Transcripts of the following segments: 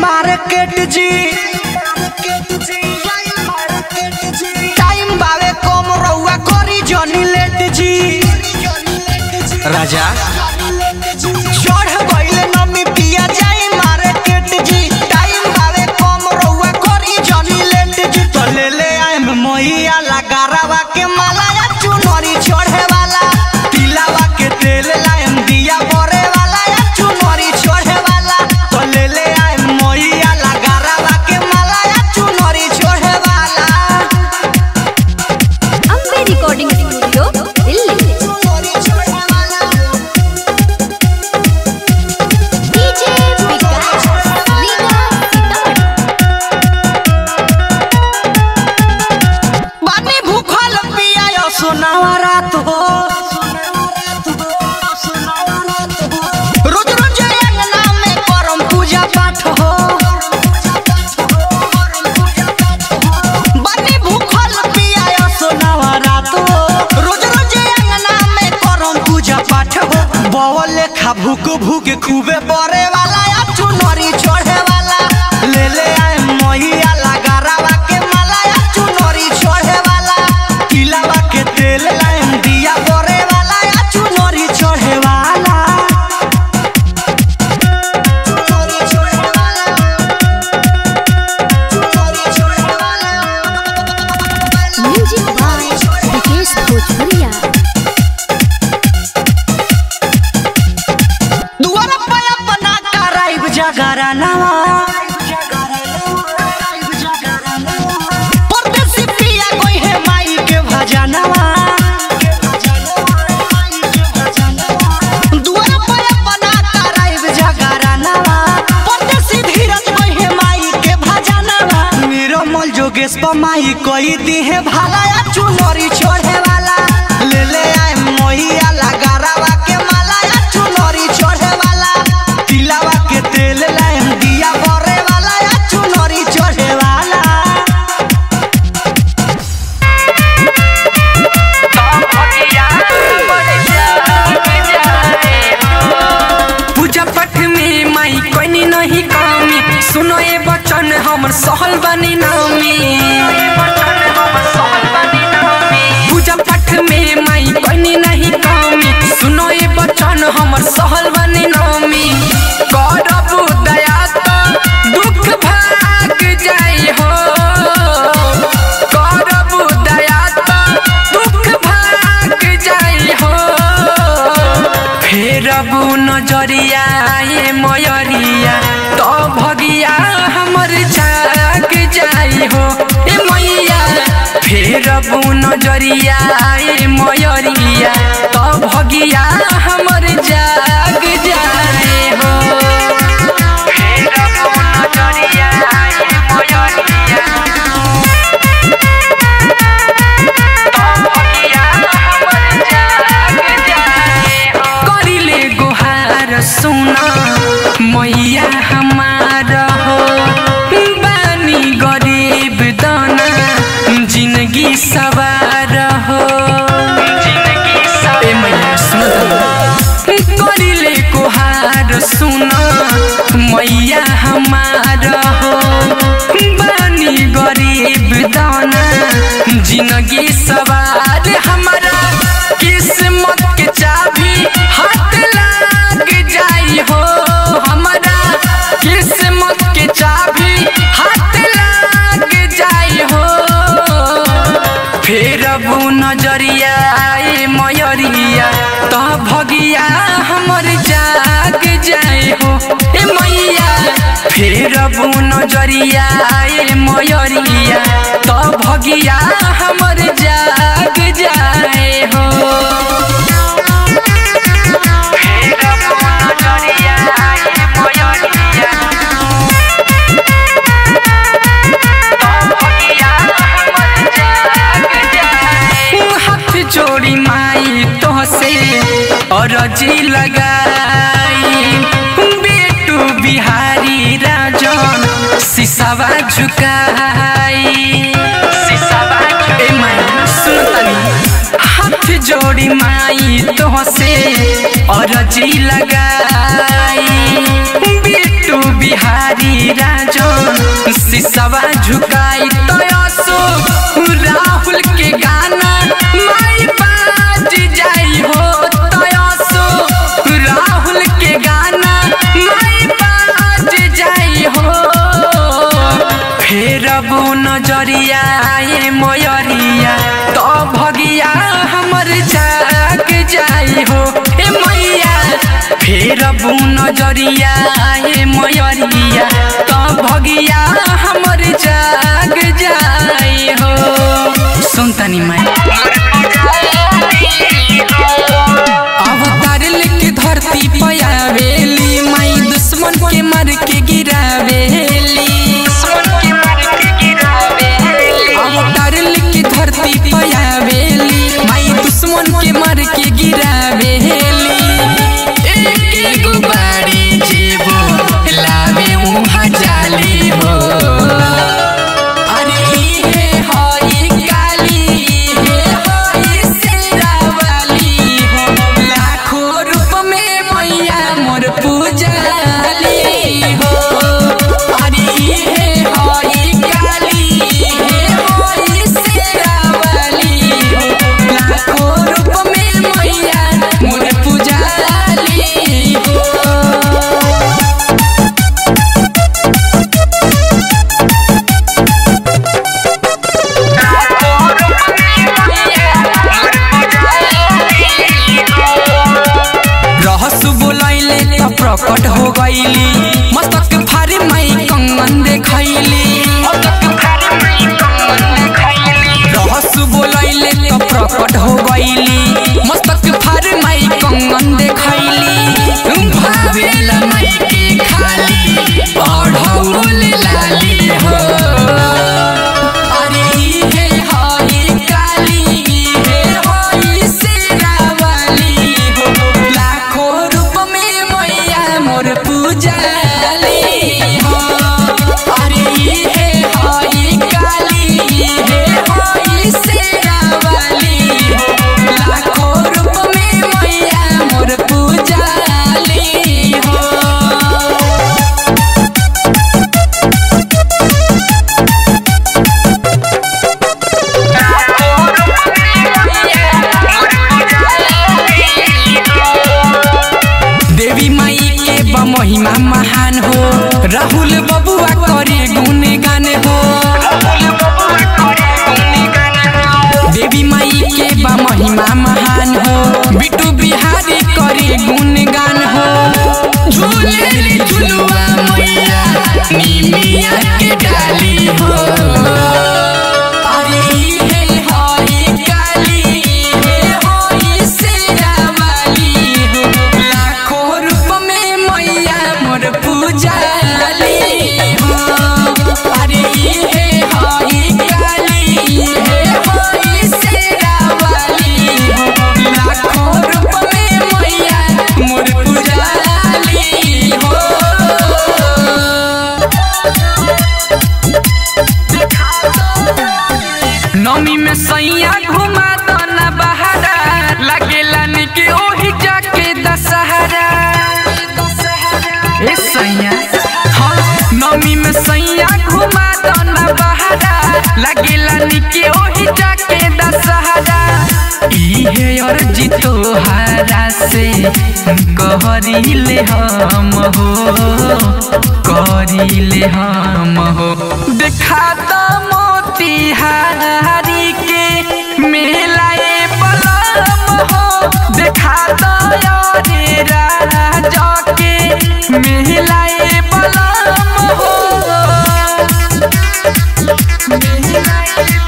market जी time बावे कम रउआ करी जनी लेट जी राजा चढ़ गइले नमी पिया जाई मार्केट जी टाइम बावे कम रउआ करी जनी लेट जी तो ले ले आइम मोहिया लगारावा के मालाया चुनरी चढ़े वाला तिलावा के तेल लाइम दिया बरे वाला या चुनरी चढ़े वाला तो ले ले आइम मोहिया लगारावा के मालाया चुनरी चढ़े वाला अम्बे रिकॉर्डिंग स्टूडियो दिल्ली चुनरी चढ़े वाला डीजे विकास लीला सीतामढ़ी बानी भूखल पिया सोनावा रात हो रोज रोज अंगना में करम पूजा पाठ हो बानी भूखल पिया सोनावा रात हो रोज रोज अंगना में करम पूजा पाठ हो बवल लेखा भूक भूक खूबे बरे वाला या चुनरी चढ़े वाला ले ले आए मोहिया लगारावा के माला या चुनरी चढ़े वाला किलावा के तेल लाइन दिया बरे वाला या चुनरी चढ़े वाला चुनरी चढ़े वाला चुनरी चढ़े वाला म्यूजिक बाय विकेश भोजपुरिया दुआरा पे अपना कराइब जगरा नवा परदेसी पिया कोई है माई के भजनवा दुआरा पे अपना कराइब जगरा नवा परदेसी धीरज कोई है माई के भजनवा मेरो मल जोगेश पर माई कोई दी है भाला या चुनरी चढ़े वाला ले ले आए मोहिया लगारावा के माला या चुनरी चढ़े वाला तिलावा के तेल लाइम दिया बरे वाला या चुनरी चढ़े वाला पूजा पाठ में माई कोई नहीं कमी सुनो ए बचन हमर सहल बनी नामी पूजा पाठ में माई कोई नहीं कमी सुनो ए बचन हमर सहल बनी नामी करब दया तो दुख भाग जाई हो करब दया तो दुख भाग जाई हो फेर अब नजरिया ये मयरिया तो भगिया हमर जाग जाई हो ए मैया फेर अब नजरिया ये मयरिया तो भगिया हमर जाग जाई हो फेर अब नजरिया ये मयरिया करिले गुहार सुना मैया हमार हो बानी गरीब दाना जिंदगी सवार हो ए मैया सुन करिले गुहार सुना मैया हमार हो बानी गरीब दाना जिंदगी सवार हमारा किस्मत के चाबी हाथ लाग जाई हो हमारा किस्मत के चाबी हाथ लाग जाई हो फेर अब नजरिया ए मयरिया तो भगिया हमर जाग जाए हो ए मैया फेर अब नजरिया ए मयरिया तो भगिया हमर जाग जाए हो फेर अब नजरिया ए मयरिया हाथ जोड़ी माई तो से अरजी लगाई बेटू बिहारी राजन सिसावा झुकाई सिसावा ए माई सुन तनी हाथ जोड़ी माई तो से अरजी लगाई बेटू बिहारी राजन सिसवा झुकाई तो असो राहुल के गाना माई बाज जाई हो तो असो राहुल के गाना माई बाज जाई हो फेर अब नजरिया ए मोयरिया तो भगिया हमर जाग जाई हो ए मैया फेर अब नजरिया ए मोयरिया तो भगिया हमर जाग जाई हो सुन तनी मैं अवतार लेके धरती पयावेली माई दुश्मन के मार के गिरावेली अवतार लेके धरती पयावेली माई दुश्मन के मार के गिरावेली एक एगो बाड़ी जेबो लावे उहाँ जाली हो अरे इहे हई काली इहे हई शेरावाली हो लाखों रूप में मैया मोर पूजाली हो अरे इहे हई काली इहे हई शेरावाली हो लाखों रूप में मैया मोर पूजाली हो रहस बोलैले त प्रकट हो गईली मस्तक फारे माई कंगन देखैली रहस बोलैले त प्रकट हो गईली मस्तक फारे माई कंगन देखैली भावेला माई के खाली पढ़ौल लाली हो अरे इहे हई काली इहे हई शेरावाली हो लाखों रूप में मैया मोर पूजाली हो अरे इहे हई काली इहे हई शेरावाली हो लाखों रूप में मैया मोर पूजाली हो देवी माई के बा महिमा महान हो राहुल बबुआ करे गुणगान हो देवी माई के बा महिमा महान हो बिटू बिहारी करे गुणगान हो झूले झुलुआ मैया निमिया के डाली हो अरे इहे हई काली इहे हई शेरावाली हो लाखों रूप में मैया मोर पूजाली हो अरे इहे हई काली इहे हई शेरावाली हो लाखों रूप में मैया मोर पूजाली हो नमी में सैया घुमा दना बहारा लगेला निके ओही जाके दशहरा ए सैया हाँ नमी में सैया घुमा दना बहारा लगेला निके ओही जाके दशहरा इहे अर्जी तोहारा से कहरीले हम हो करीले हम हो देखा तो मोतिहारी के मेलाए बलम हो देखा तो यारे राजा के मेलाए बलम हो मेलाए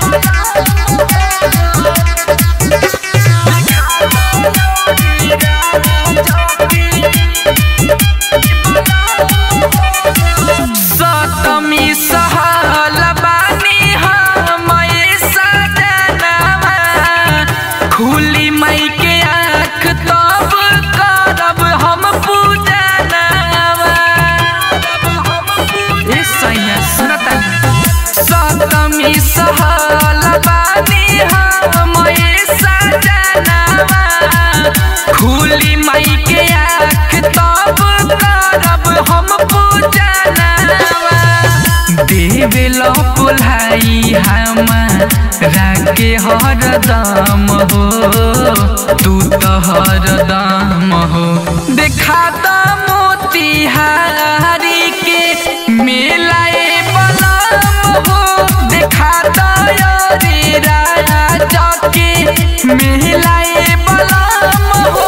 सतमी सहल बानी हम सजनवा खुली मई के आँख तब करब हम पूजनवा ए सैया सुनता सतमी सहल बानी हम सजनवा खुली मई के आँख तब करब हम पूजनवा देवेलो पुलाई हमारा के हरदम हो तू तो हरदम हो देखा द मोतिहारी के मेलाए बलम हो देखा द रे राजा के मेलाए बलम हो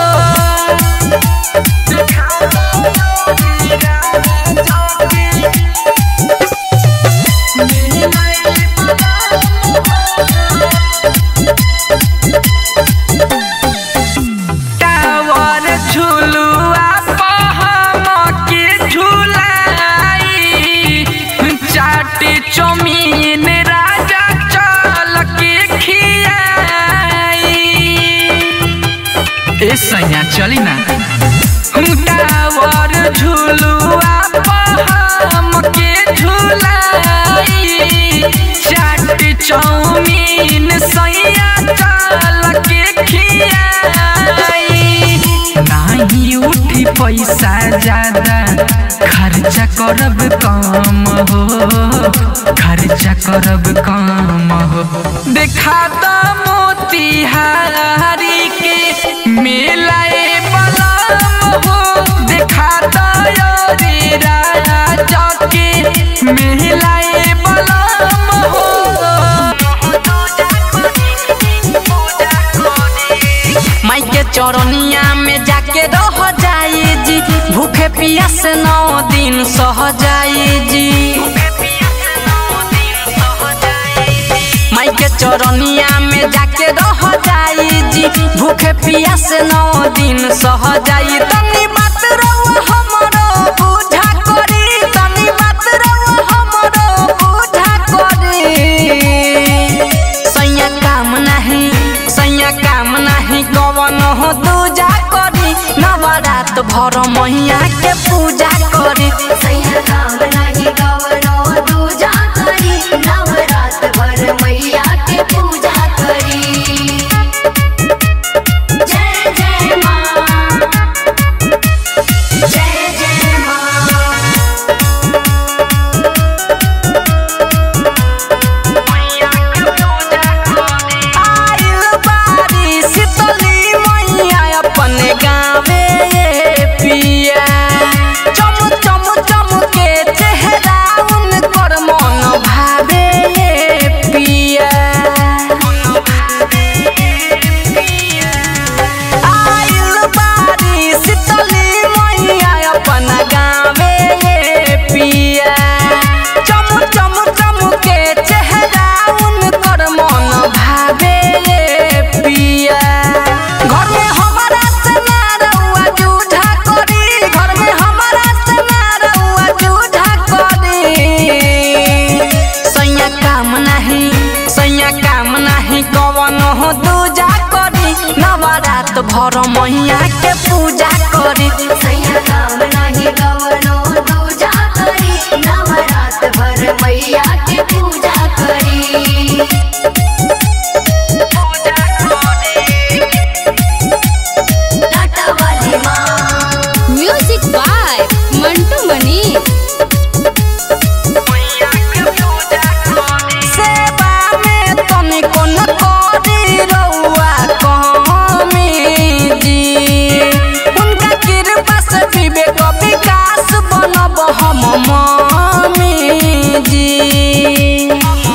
टावर झुलुआ पहम के झुलाई चाटी चौमीन राजा चल के खियाई ए सैया चली ना टावर झुलुआ पहम के झुलाई चाटी चौमीन सैया चल के खियाई नाही उठी पैसा ज्यादा खर्चा करब कम हो खर्चा करब कम हो देखा द मोतिहारी के मेलाए बलम हो देखा द रे राजा के मेलाए बलम हो माई के चौरनिया में जाके रह जाई जी भूखे पिया से नौ दिन सह जाई जी माई के चौरनिया में जाके रह जाई जी भूखे पिया से नौ दिन सह जाई तनी बात रहुआ हमरो बुझा करी तनी बात रहुआ हमरो बुझा करी सैया काम नहीं सैया काम नहीं कवन हो दूजा करी नवरात भर मैया के पूजा करी सैया काम नाही गवनो दूजा करी नवरात भर मैया के पूजा करी जय जय माँ जय जय माँ आइल बारी शीतली मैया अपने गावे ये पिया चम चम चम के चेहरा उनकर मन भावे ये पिया आइल बारी शीतली मैया अपन गावे ये पिया चम चम चम के चेहरा उनकर मन भावे ये पिया घर में हमारा से ना रउआ जूझा करी घर में हमारा से ना रउआ जूझा करी सैया काम नहीं सैया काम नहीं कवन हो दूजा करी नवरात भर मैया के पूजा करी सैया काम नाही गवनो दूजा करी नवरात भर मैया के पूजा करी टाटा वाली माँ म्यूजिक बाय मंटू मनी सेवा में तनिको न करी रउआ कमी जी उनका कृपा से विवेक विकास बनब हम मम्मी जी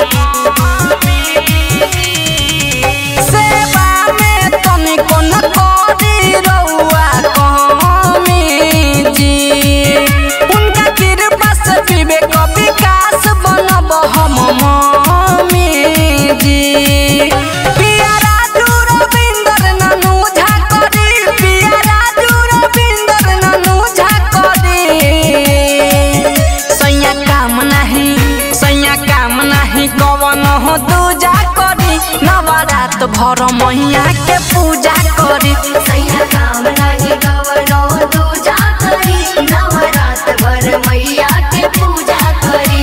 सेवा में तनिको न करी रउआ कमी जी उनका कृपा से विवेक विकास बनब हम मम्मी जी पिया राजू रविंदर ननू झा करी पिया राजू रविंदर ननू झा करी सैया काम नहीं सैया काम नहीं कवन हो दूजा करी नवरात भर मैया के पूजा करी सैया काम नाही गवनो दूजा करी नवरात भर मैया के पूजा करी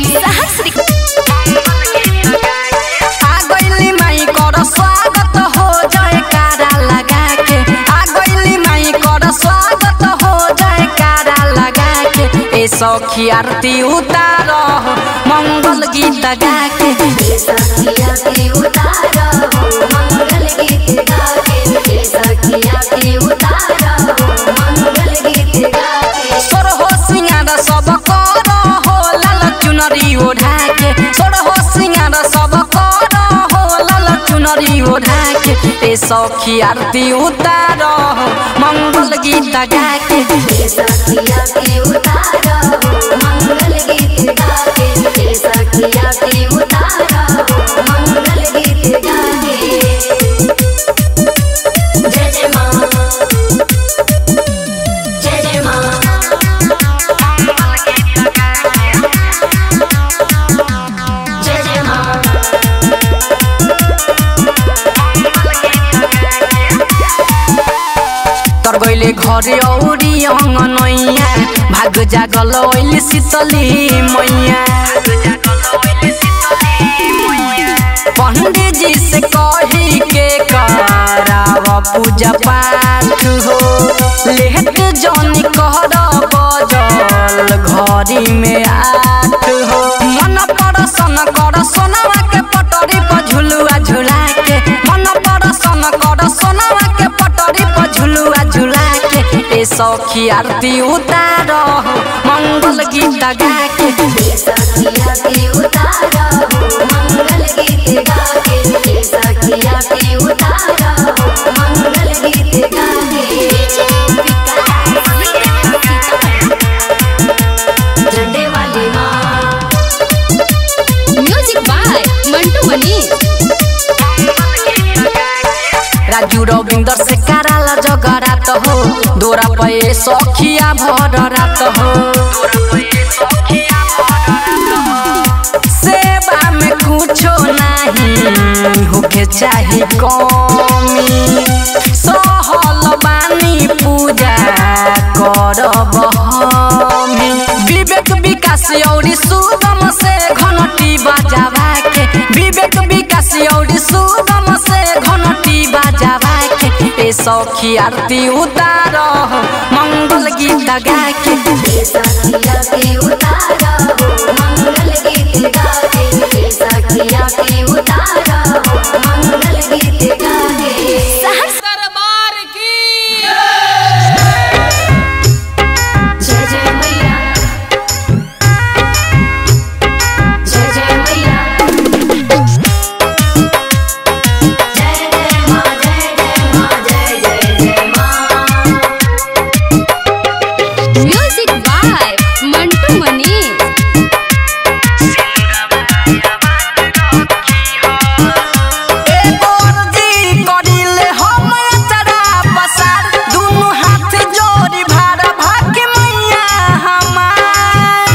आ गइली माई कर स्वागत हो जयकारा लगा के आ गइली माई कर स्वागत हो जयकारा लगा के ए सखी आरती उतार मंगल गीत गा के हे सखिया के उतारा हो मंगल गीत गा के हे सखिया के उतारा हो मंगल गीत गा के सोर हो सिंगार सब कर हो लाल चुनरी ओढ़ा के सोर हो सिंगार सब कर हो लाल चुनरी ओढ़ा के ए सखी आरती उतार हो मंगल गीत गा के हे सखिया के उतारा हो मंगल गीत गा के हे सखिया के उतारा हो मंगल गीत गा के जय जय माँ जय जय माँ जय जय माँ तर गइले घरे औरी अंगनैया भाग जागल ओइल शीतली मैया पंडित जी से कही के कराव पूजा पाठ हो लेहत जनी कहर बजल घरी में आठ हो मन परसन कर सोनवा के पटरी पर झुलुआ झुला के मन परसन कर सोनवा के पटरी पर झुलुआ झुला के ए सखी आरती उतार हो मंगल गीत गा के हे सखिया के उतारा हो मंगल गीत गा के हे सखिया के उतारा हो मंगल गीत गा के झंडे वाली माँ म्यूजिक बाय मंटू मनी राजू रविंदर से कराला जगरात हो दोरा पे सखिया भर रात हो सेवा में कुछो नहीं होके चाहे कमी सहल बानी पूजा करब हमी विवेक विकास औरी सुगम से घनटी बजावा के विवेक विकास औरी सुगम से घनटी बजावा के ए सखी आरती उतार हो मंगल गीत गा के हे सखिया के उतारा हो मंगल गीत गा के हे सखिया के उतारा हो मंगल गीत गा के दरबार की जय जय मैया जय जय मैया जय जय माँ जय जय माँ जय जय जय माँ म्यूजिक बाय मंटू मनी एगो अर्जी करिले हम अचरा पसार दुनु हाथ जोड़ी भारा भाग्य मैया हमार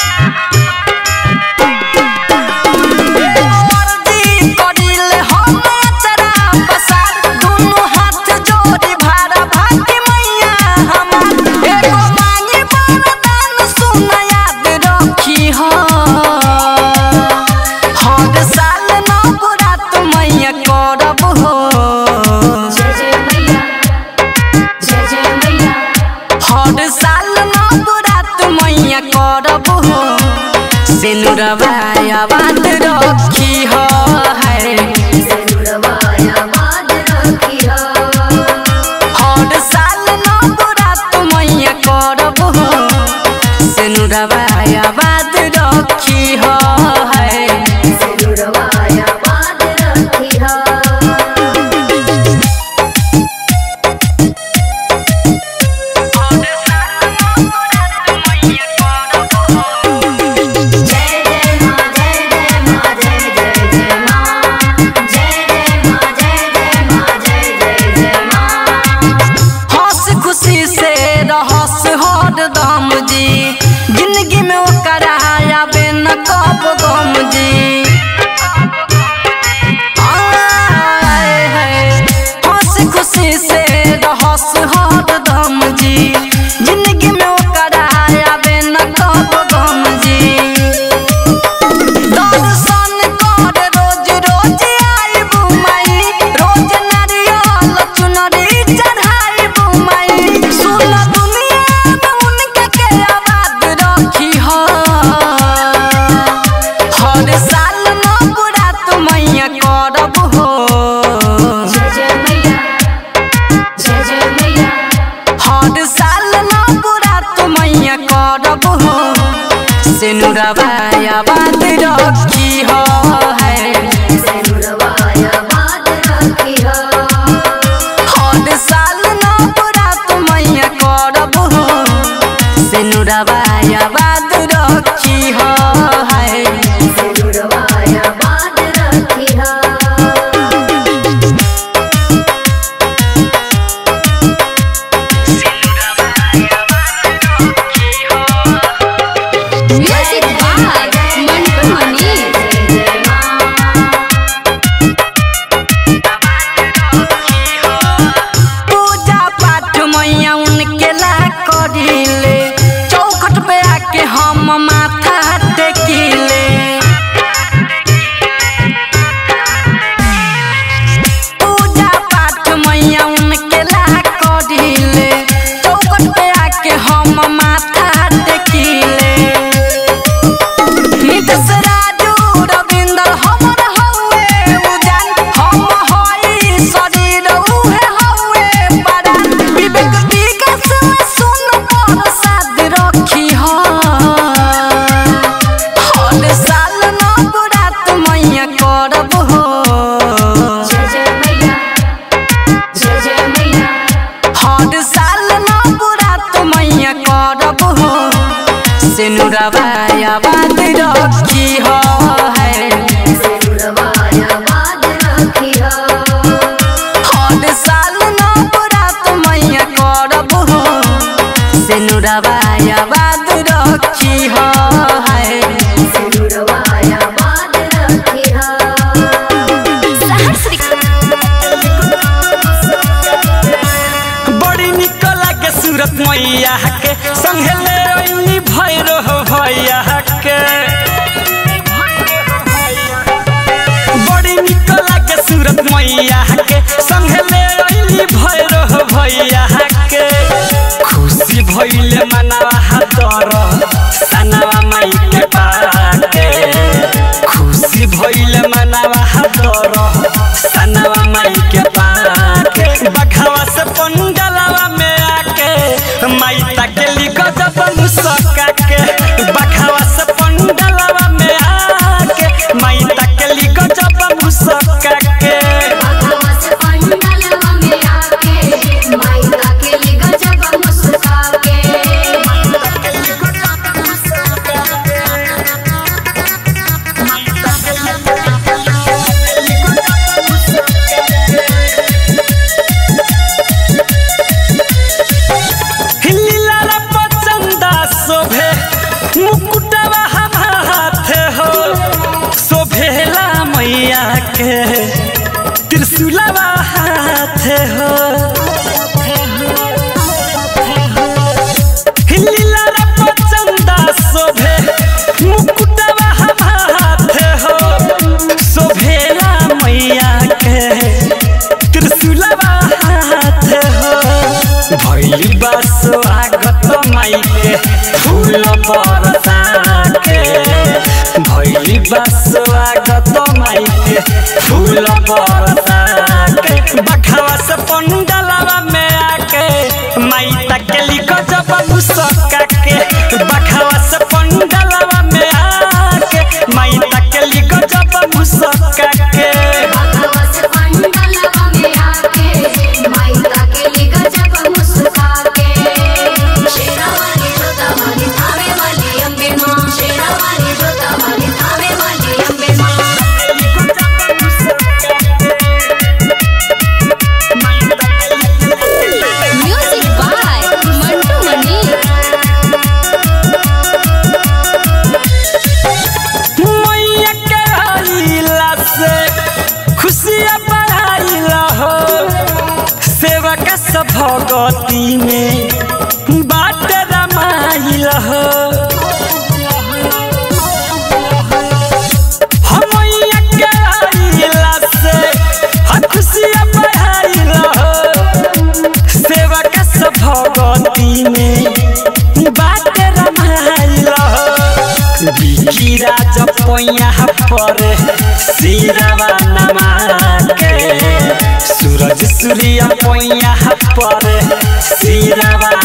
एगो अर्जी करिले हम अचरा पसार दुनु हाथ जोड़ी भारा भाग्य मैया हमार एगो मांगे वरदान सुन याद रखी हो हर साल नवरात मैया करब हो जय जय मैया जय जय मैया हर साल नवरात मैया करब हो सिनुरवा आबाद रखी हो है जरूरवाया बाद रखिया हर साल नवरात मैया करब हो सिनुरवा आबाद रखी हो है जरूरवाया बाद रखिया जय जय माँ जय जय माँ जय जय जय हर साल न बुरा तू मैया करब हो सिनुरवा आबाद रखी हो है सिनुरवाया बात रखी हो हर साल न बुरा तू मैया करब हो सिनुरवा आबाद रखी हो है सिनुरवाया बात रखी हो म्यूजिक बाय मंटू मनी पूजा पाठ मैया उनके ला करिले चौखट पे आके हम माथा टेकिले पूजा पाठ मैया उनके ला करिले चौखट पे आके हम माथा टेकिले नितस राजू रविंदर हमर हउए उजान हम हई शरीर उहे हउए परान विवेक विकास में सुन पर साथ रखी हो हर साल न बुरा तू मैया करब हो जय जय मैया जय जय मैया हर साल न बुरा तू मैया करब हो सिनुरवा आबाद रखी हो है सिनुरवाया बात रखी हो हर साल न बुरा तू मैया करब हो सिनुरवा आबाद रखी हो है सिनुरवाया बात रखी हो बड़ी निक लागे सूरत मैया के संगे ले ओइनी भैरो हो भैया के बड़ी निक लागे सूरत मैया के संगे ले ओइनी भैरो हो भैया के खुशी भइले मनावा हातर सनावा माई के पाके खुशी भइले मनावा हातर सनावा माई के पाके बखावा से पंडलवा में आके माई ताके लिखो जब मुसका के बखावा से पंडलवा में आके माई ताके लिखो जब मुसका के भगवत पंडलवा में आके माइका के लिए गजब मुस्का के हिलिलाला पचंदा शोभे मुकुटवा हाथे हो शोभेला मैया के त्रिशूलवा हाथे हो हिलिलाला पचंदा शोभे मुकुटवा हाथे हो शोभेला मैया के त्रिशूलवा हाथे हो भैली बस स्वागत माई के फूल बरसा के भैली बस स्वागत माई के फूल बरसा के बखावा से पंडलवा में आके माई तक लिखो जब मुसका के बखावा से पंडलवा में आके माई तक लिखो जब मुसका के भगवत पंडलवा में आके माइका के लिए गजब मुस्का के शेरा वाली जोता वाली थावे वाली अम्बे माँ शेरा वाली जोता वाली थावे वाली अम्बे माँ म्यूजिक बाय मंटू मनी मैया के आइला से खुशियाँ बढ़ाइला हो सेवक सब भगती में बाट रमाइला हो हम मैया के आइला से हम खुशियाँ बढ़ाइला हो सेवक सब भगती में बाट रमाइला हो बिकी राज पैया पर सिरवा नमा के सूरज सूर्य पैया पर सिरवा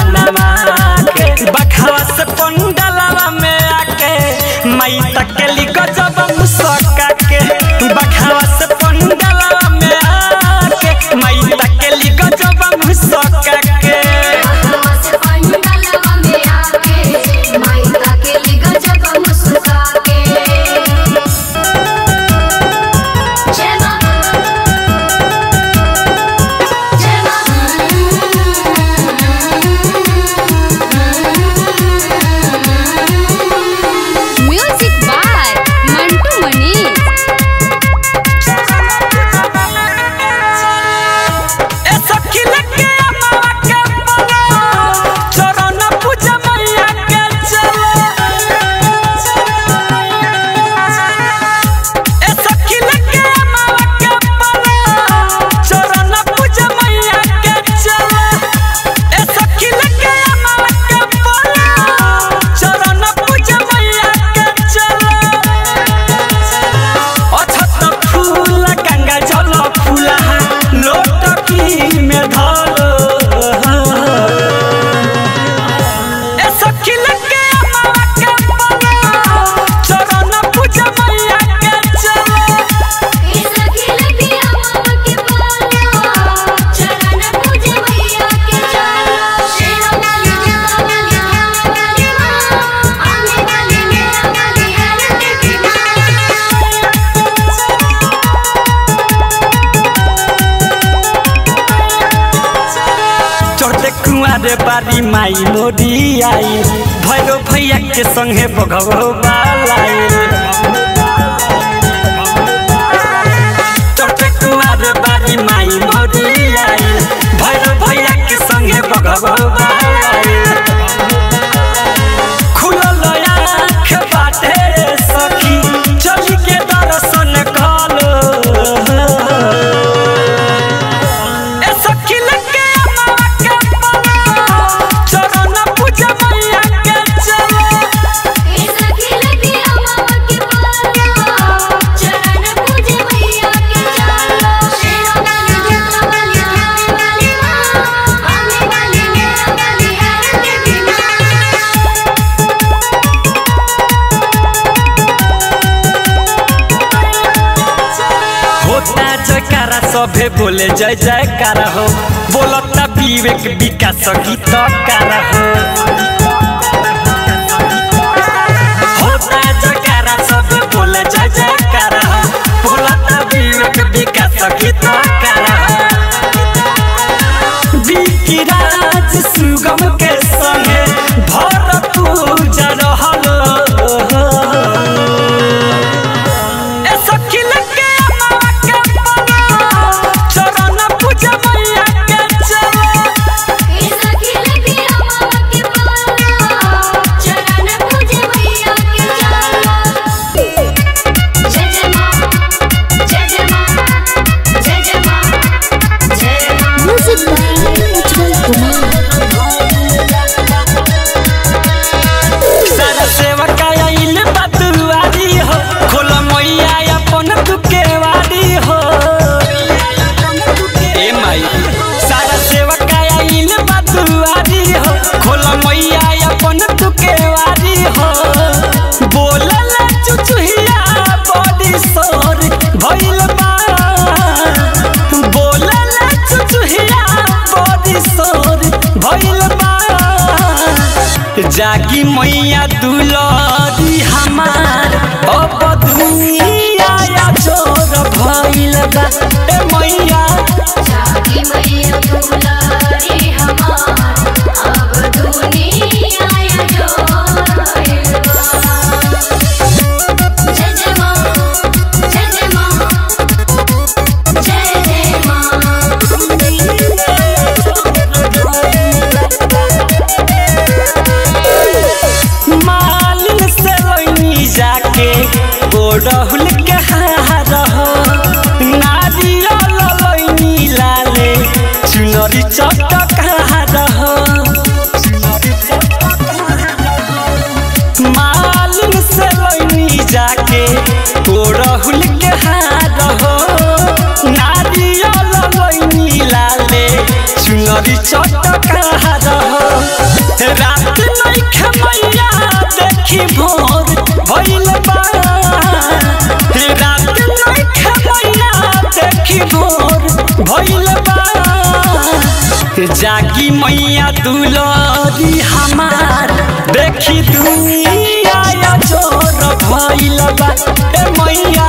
कुआरे बारी माई मोरी आई भैरो भैया के संगे बघो बालाई चौथे कुआरे बारी माई मोरी आई भैरो भैया के संगे बघो बालाई खुलल आँख बाटे सखी चली के दर्शन कलो ए सखी लगे अम्मा के पलो चरण पूजा मैया के चलो होता जयकारा सभे बोले जय जयकारा हो बोलता विवेक विकास गीत कारा हो होता जयकारा सभे बोले जय जयकारा हो बोलता विवेक विकास गीत कारा हो बिकी राज सुगम के संगे भर पूजा रहल ए सखी लगे अम्मा के पलो चरण पूजा मैया के चलो म्यूजिक बाय उज्जवल कुमार सारा सेवका आइल बतुआरी हो खोल मैया अपन दुकेवारी हो ए माई सारा सेवका आइल बतुआरी हो खोल मैया अपन दुकेवारी हो बोलल चुचुहिया बड़ी सोर भइल बा बोलल चुचुहिया बड़ी सोर भइल बा जागी मैया दुलरी हमार अब दुनिया या जोर भइल बा ए मैया मालिन से लइनी जाके गोड़हुल के हार हो नारियल लइनी लाले चुनरी चटकार हो मालिन से लइनी जाके गोड़हुल के हार हो नारियल लइनी लाले चुनरी चटकार हो रात नइखे मैया देखी भोर भइल बा रात नइखे मैया देखी भोर भइल बा जागी मैया दुलरी हमार देखी दुनिया या जोर भइल बा ए मैया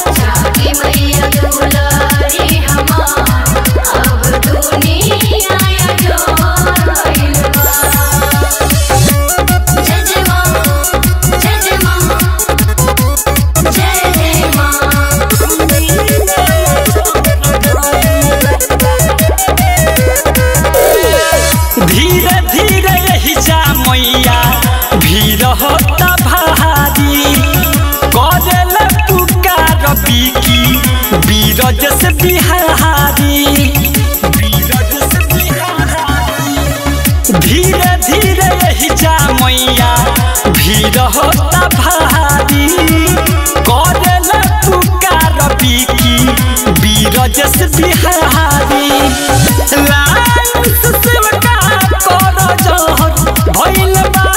धीरे धीरे यही जा मैया भीड़ होता भारी करेल पुकार बिकी बीरज से बिहारी बीरज से बिहारी धीरे धीरे यही जा मैया भीड़ होता भारी करेल पुकार बिकी बीरज से बिहारी लाइन से सेवका कर जहर भइल बा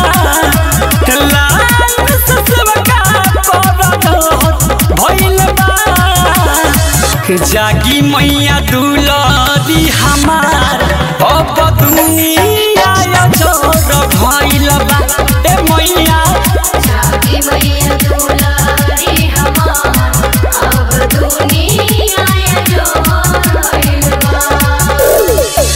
लाइन से सेवका कर जहर भइल बा जागी मैया दुलरी हमार अब दुनिया या जोर भइल